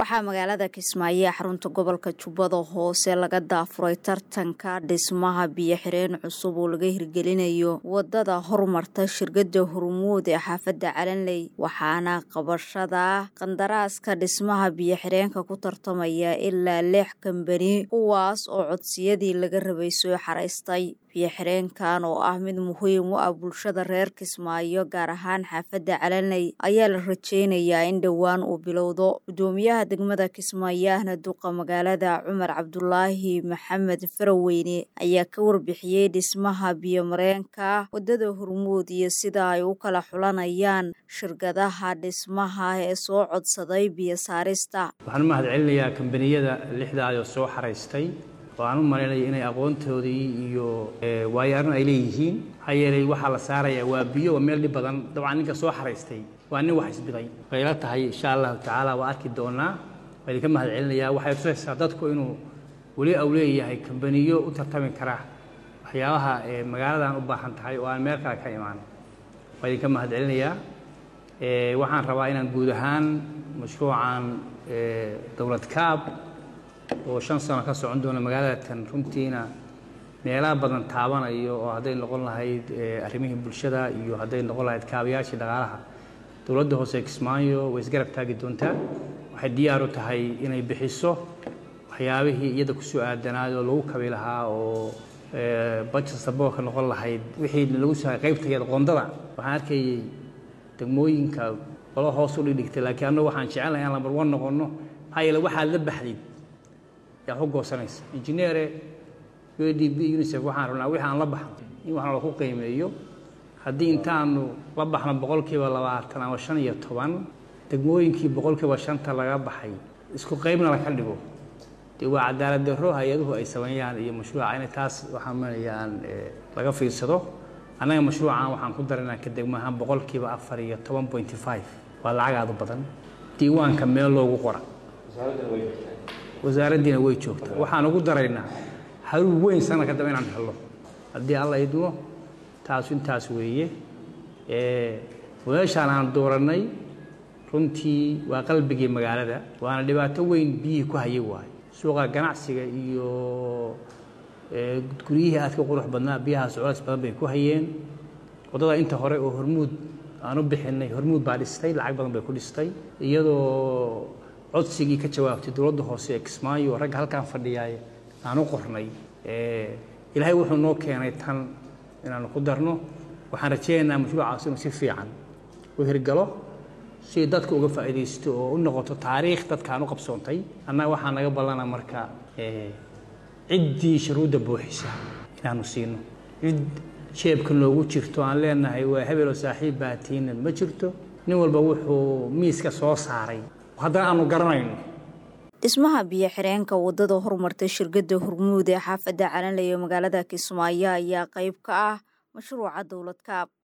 waxaa magaalada kismaayo ee xarunta gobolka jubbada hoose laga daafuray tartanka dhismaha biyo-xireen cusub oo laga hirgelinayo wadada horumarta shirkada hormuud ee xaafadda calanley waxaana qabashada qandaraaska dhismaha biyo-xireenka ku tartamaya ilaa lix kambani kuwaas oo codsiyadii laga rabay soo xaraystay biyo-xireenkan oo ah mid muhiim u ah bulshada reer kismaayo gaar ahaan xaafadda calanley ayaa la rajeynayaa in dhowaan uu bilowdo gudoomiyaha degmada kismaayo ahna duqa magaalada cumar cabdulaahi maxamed faraweyne ayaa ka warbixiyey dhismaha biyomareenka wadada hormuud iyo sida ay u kala xulanayaan shirkadaha dhismaha ee soo codsaday biyo saarista waxaan u mahad celinayaa kambaniyada lixdaayoo soo xaraystay oo aan u malaynaya inay aqoontoodii iyo waayo arrin ay leeyihiin maxaa yeelay waxaa la saarayaa waa biyo waa meel dhib badan dabcan ninka soo xaraystay waa nin wax isbiday way ila tahay insha allahu tacaala waa arki doonaa waa idinka mahad celinayaa waxay tusaysaa dadku inuu weli au leeyahay kambaniyo u tartami kara waxyaabaha magaaladan u baahan tahay oo aan meel kale ka imaan waa idinka mahad celinayaa waxaan rabaa inaan guud ahaan mashruucan dowlad kaab oo shan sano ka socon doona magaaladatan runtiina meelaha badan taabanayo oo hadday noqon lahayd arrimihii bulshada iyo hadday noqon lahayd kaabayaashii dhaqaalaha dowladda hoose kismaayo way isgarab taagi doontaa waxay diyaar u tahay inay bixiso waxyaabihii iyada kusoo aadanaay oo lagu kabi lahaa oo budget saboorka noqon lahayd wixii lagu soo qaybtageed qoondada waxaan arkayay degmooyinka qolo hoos u dhigdhigtay laakiin annagu waxaan jecelnahay inaan lambar one noqonno maxaa yeele waxaad la baxdid yaa ku goosanaysa injineere u d b unicef waxaan rabnaa wixii aan la baxno in waxna laku qiimeeyo haddii intaanu la baxno boqolkiiba labaatan ama shan iyo toban degmooyinkii boqolkiiba shanta laga baxay isku qaybna laka dhigo dee waa cadaalad darro hay-aduhu ay sameeyaan iyo mashruuca inay taas waxaan manayaan laga fiirsado annaga mashruucan waxaan ku daranaa ka degmahaan boqolkiiba afar iyo toban pointy five waa lacag aad u badan diiwaanka meel loogu qora wasaaraddiina way joogtaa waxaan ugu daraynaa haruur weyn sanadka dambe inaan helno haddii alla idmo taasu intaas weeye wadaashaan aan doorannay runtii waa qalbigii magaalada waana dhibaato weyn biyihii ku hayay waayo suuqa ganacsiga iyo guryihii aadka qurux badnaa biyahaas culays badan bay ku hayeen waddada inta hore oo hormuud aan u bixinay hormuud baa dhistay lacag badan bay ku dhistay iyadoo codsigii ka jawaabtay dowladda hoose ee kismaayo oo ragga halkaan fadhiyaay aan u qornay ilaahay wuxuu noo keenay tan inaanu ku darno waxaan rajaynaynaa mashruucaas inuu si fiican u hirgalo si dadka uga faa'iidaysto oo u noqoto taariikh dadkaan u qabsoontay annaga waxaa naga ballana marka ciddii shuruudda buuxisa inaanu siino cid jeebka noogu jirto aan leenahay waa hebel oo saaxiib baatiina ma jirto nin walba wuxuu miiska soo saaray haddana aanu garanayno dhismaha biyo-xireenka wadada horumarta shirkada hormuud ee xaafadda calanley ee magaalada kismaayo ayaa qayb ka ah mashruuca dowlad kaab